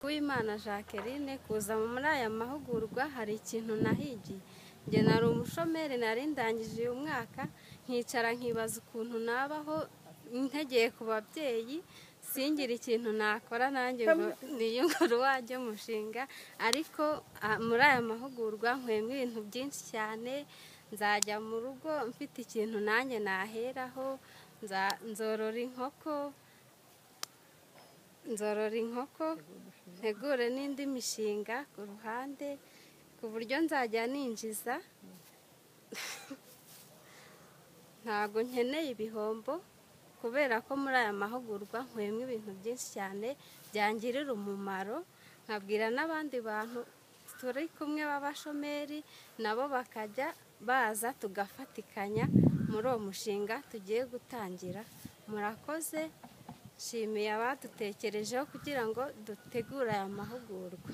Uwimana Jacqueline kuza muri aya mahugurwa hari ikintu nahigiye njye nari umushomeri nari ndangije uyu mwaka nkicara nkibaza ukuntu nabaho ntegeye ku babyeyi singire ikintu nakora nanjye ngo niyungure uwanjye umushinga ariko ah, muri aya mahugurwa nkwemo ibintu byinshi cyane nzajya mu rugo mfite ikintu nanjye naheraho nza- nzorora inkoko nzorora inkoko ntegure n'indi mishinga ku ruhande ku buryo nzajya ninjiza ntabwo nkeneye ibihombo kubera ko muri aya mahugurwa nkuyemo ibintu byinshi cyane byangirira umumaro nkabwira n'abandi bantu turi kumwe b'abashomeri nabo bakajya baza tugafatikanya muri uwo mushinga tugiye gutangira murakoze nshimiye abadutekerejeho kugira ngo dutegure aya mahugurwa